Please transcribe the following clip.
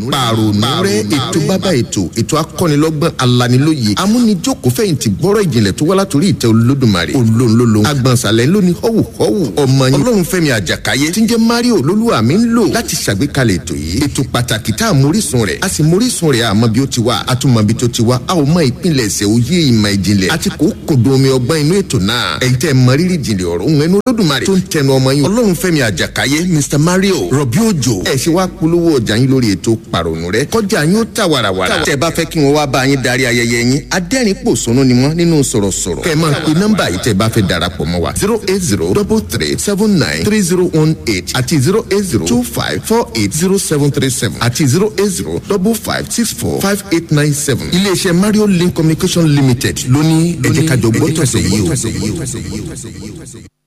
pàrònú rẹ ètò bàbá ètò ètò akọ́nilọ́gbọ́n alanilóye amúnijòkó fẹ̀yìntì gbọ́rọ̀ ìjìnlẹ̀ tó wá látòrí ìtẹ́ olódùmarè olóńlólo agbọ̀nsalẹ̀ lóní họ́wù họ́wù ọmọ yín ọlọ́run fẹ́mi àjàkáyé tí ń jẹ́ mario olólùwà mi ń lò láti ṣàgbékalẹ̀ ètò yìí ètò pàtàkì tá a mórísun rẹ̀ a sì mórísun rẹ̀ àmọ́ bí ó ti wá a tún mọ bí tó ti wá a ò mọ ìpínlẹ̀ ẹ̀sẹ̀ òye ìmọ̀ ìjìnlẹ̀ àti kò kòdó omi ọgbọ́n inú ètò náà ẹ̀yin tẹ́ mọ rírì ìjìnlẹ̀ ọ̀rọ̀ òun ẹnu olódùmarè tó ń tẹnu ọmọ yín ọlọ́run fẹ́mi àjàkáyé mr mario rọ̀bí òjò ẹ̀ ṣe wá polówó ọjà yín lórí ètò pàrònú rẹ kọjá yín ó tà wàràwàrà tẹ́ bá fẹ́ kí wọ́n wá bá yín darí ayẹyẹ yín adẹ́rìn pòṣónú ni wọ́n nínú sọ̀rọ̀sọ̀rọ̀ kẹ́ ẹ máa pe nọ́mbà yìí tẹ́ bá fẹ́ darapọ̀ mọ́ wa zero eight zero double three seven nine three zero one eight àti zero eight zero two five four eight zero seven three seven àti zero eight zero double five six four five eight nine seven iléeṣẹ́ mario link communication limited lóní ẹ̀jẹ̀ kájọ gbọ́tọ̀sẹ̀ yìí o.